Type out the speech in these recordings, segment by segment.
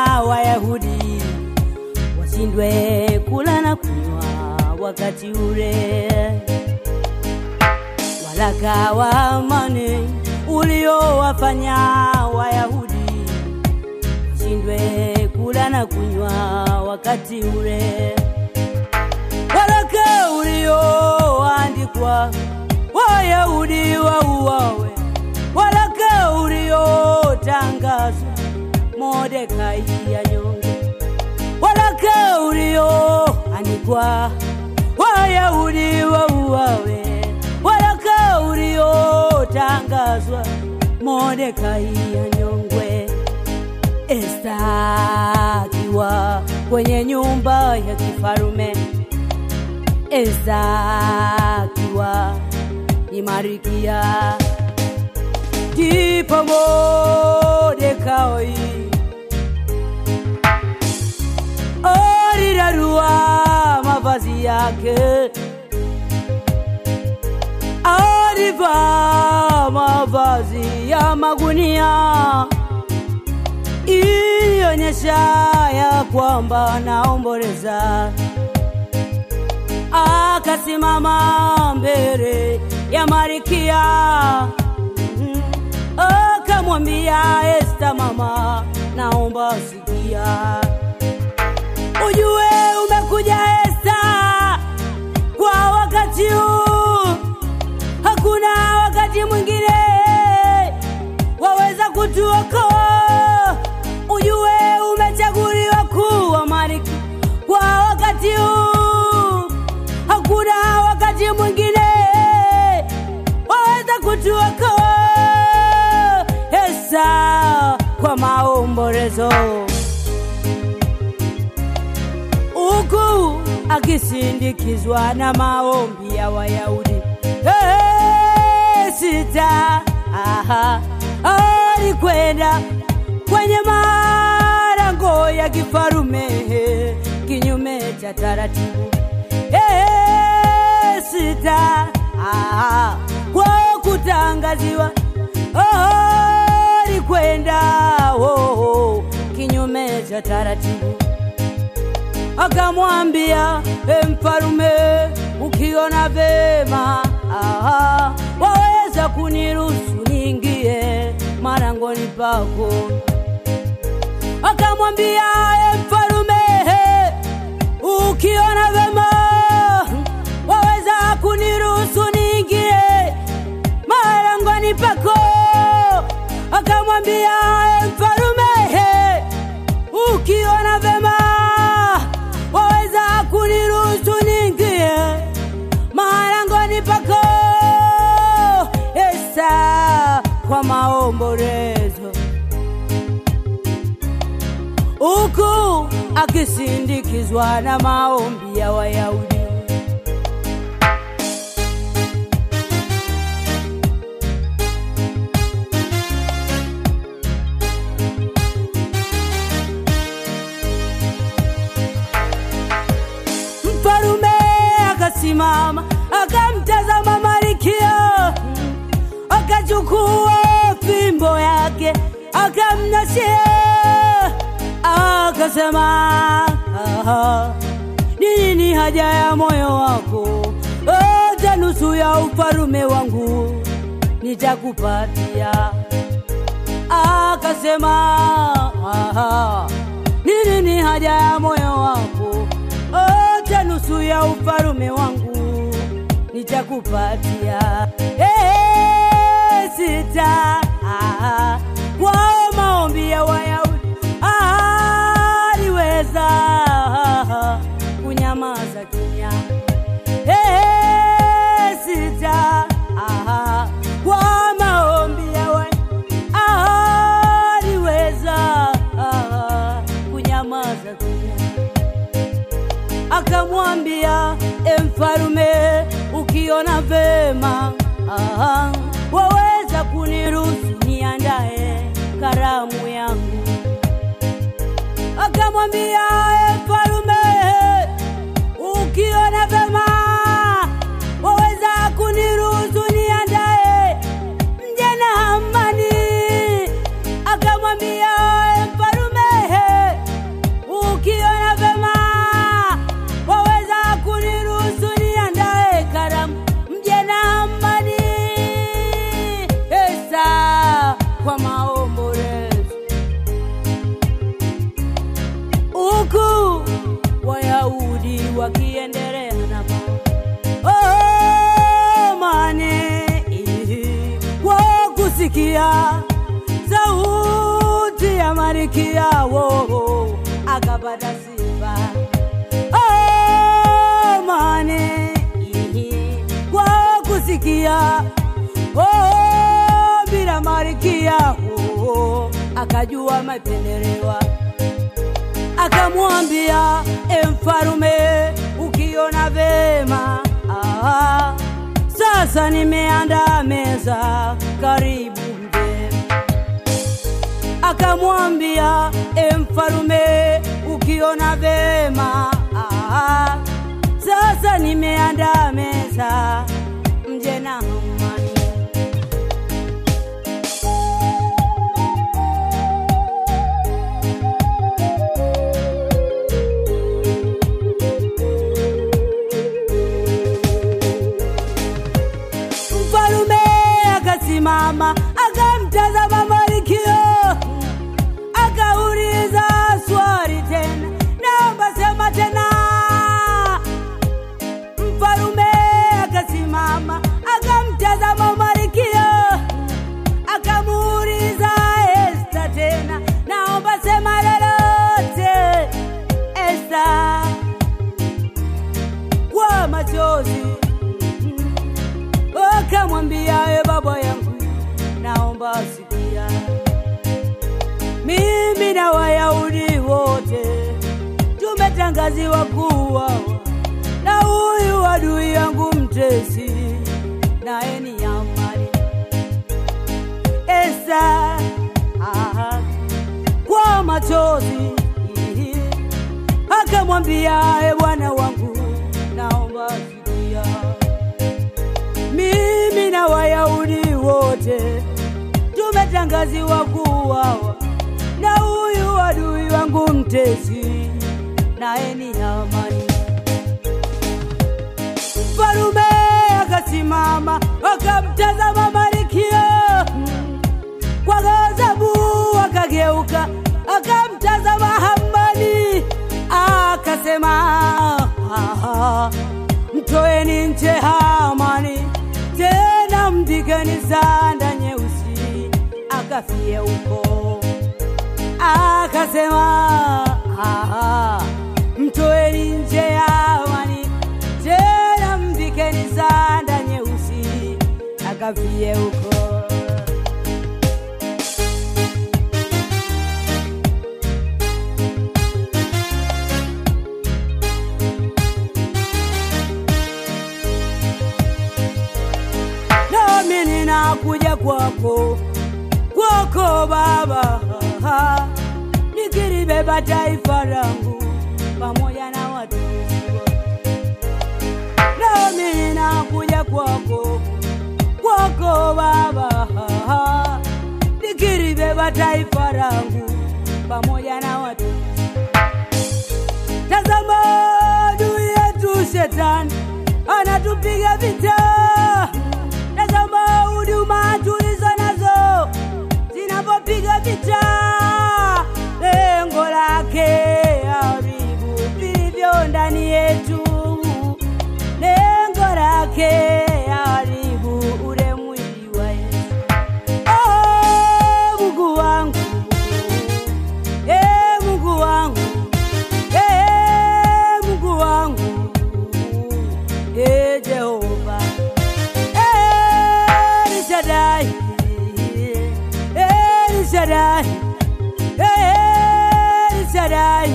Wayahudi washindwe kula na kunywa wakati ule. Waraka wa amani uliowafanya Wayahudi washindwe kula na kunywa wakati ule. Waraka ulioandikwa Wayahudi wauawe, waraka uliotangazwa Mordekai anyonge, waraka ulioandikwa Wayahudi wauawe, waraka uliotangazwa Mordekai anyongwe. Esta akiwa kwenye nyumba ya kifarume, Esta akiwa ni Marikia, ndipo Mordekai alirarua mavazi yake, alivaa mavazi ya magunia ilionyesha ya kwamba naomboleza. Akasimama mbele ya Marikia, Mhm. akamwambia Esta, mama, naomba sikia, ujue umekuja Esta kwa wakati huu, hakuna wakati mwingine waweza kutuokoa. Ujue umechaguliwa kuwa malkia kwa wakati huu, hakuna wakati mwingine waweza kutuokoa. Esa kwa maombolezo huku akisindikizwa na maombi ya Wayahudi. Hey, sita aha, alikwenda kwenye malango ya kifarume kinyume cha taratibu. Hey, sita aha, kwa kutangaziwa alikwenda oh, oh, kinyume cha taratibu akamwambia e mfalume, ukiona vema aha, waweza kuniruhusu niingie malangoni pako. Akamwambia e mfalume, ukiona vema waweza kuniruhusu niingie malangoni pako. Akamwambia e mfalume, ukiona vema waweza kuniruhusu niingie malangoni pako. Esa kwa maombolezo, huku akisindikizwa na maombi ya Wayahudi. Mfalume akasimama akamtazama Malkia, akachukua fimbo yake akamnashia, akasema "Aha, ni nini haja ya moyo wako? Hata nusu ya ufalume wangu nitakupatia. Akasema "Aha, ni nini haja ya moyo wako? Hata nusu ya ufalume wangu nitakupatia. Hey, sita ah, kwa maombi ya Wayahudi aliweza kunyamaza kimya. Hey, sita ah, kwa maombi ya Wayahudi aliweza kunyamaza kimya akamwambia e mfalume, ukiona vema aha, waweza kuniruhusu niandae karamu yangu. Akamwambia e mfalume, ukiona vema waweza kuniruhusu niandae mje na amani. Akamwambia e mfalume, akamwambia sauti ya malkia wo akapata sifa amani kwa kusikia oh, bila malkia wo akajua mapendelewa akamwambia e mfalume ukiona vema ah, sasa nimeandaa meza karibu mgeni akamwambia e mfalume ukiona vema ah, sasa nimeandaa meza mje na amani mfalume akasimama akamtazama Malkia akauliza swali tena, naomba sema tena. Mfalume akasimama akamtazama Malkia akamuuliza Esta tena, naomba sema lolote Esta kwa machozi akamwambia e baba yangu, naomba sikia, mimi na Wayahudi wote tumetangaziwa kuwa na huyu adui yangu mtesi, naye ni Hamani. Esta aha, kwa machozi akamwambia e bwana wangu, naomba sikia mimi na Wayahudi wote tumetangaziwa kuuawa na huyu adui wangu mtesi, naye ni Hamani. Mfalume akasimama akamtazama Malkia kwa ghadhabu, akageuka akamtazama Hamani akasema, "Ah, mtoeni nje Hamani, tena mpigeni sanda nyeusi akafie huko. Akasema, "Ah, mtoeni nje Hamani, tena mpigeni sanda nyeusi akafie huko. nami ninakuja kwako kwako Baba, nikilibeba taifa langu pamoja na watumishi wako. Nami ninakuja kwako kwako Baba, nikilibeba taifa langu pamoja na watumishi Tazama adui yetu shetani anatupiga vita. Tazama huduma tulizo nazo zinapopiga vita, lengo lake haribu vilivyo ndani yetu, lengo lake haribu ule mwili wa Yesu. Oh, Mungu wangu, eh, Mungu wangu Ee Mungu wangu, ee Jehova, ee El Shaddai, ee El Shaddai, ee El Shaddai,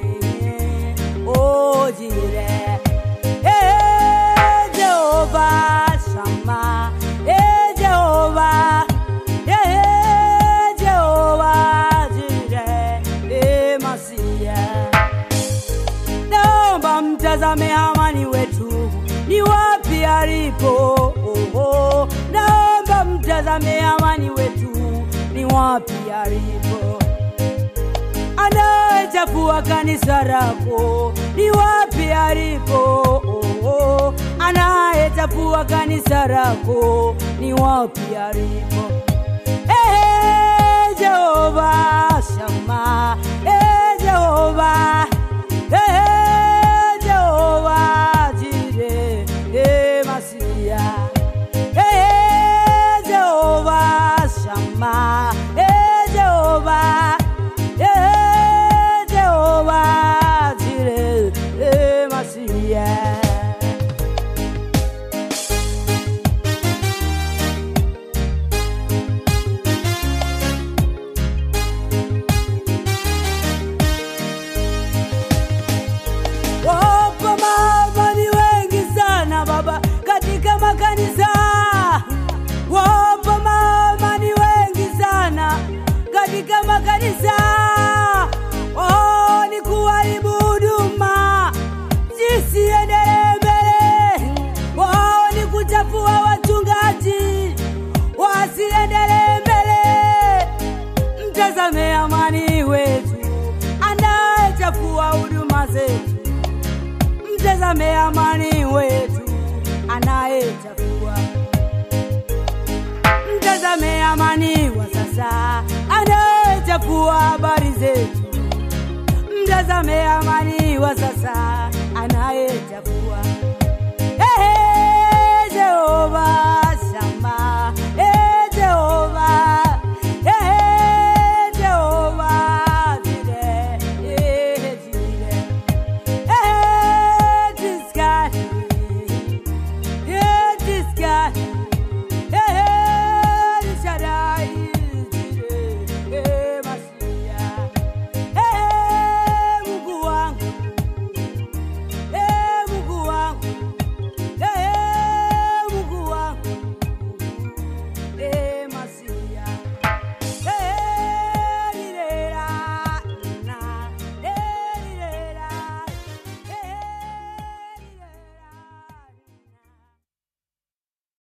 oh Jireh, ee Jehova Shammah, ee Jehova, ee Jehova Jireh, ee Masiah naomba mtazame Hamani wetu ni wapi alipo. Oh, oh. Naomba mtazame Hamani wetu ni wapi alipo. Anayechafua kanisa lako ni wapi alipo. Oh, oh. Anayechafua kanisa lako ni wapi alipo. Eh, Jehova Shama, eh, Jehova, eh, Jehova Jire, eh, Masia, eh, Jehova Shama. wa huduma zetu. Mtazame amani wetu anayechafua. Mtazame amani wa sasa anayechafua habari zetu. Mtazame amani wa sasa anayechafua. Ehe, Jehova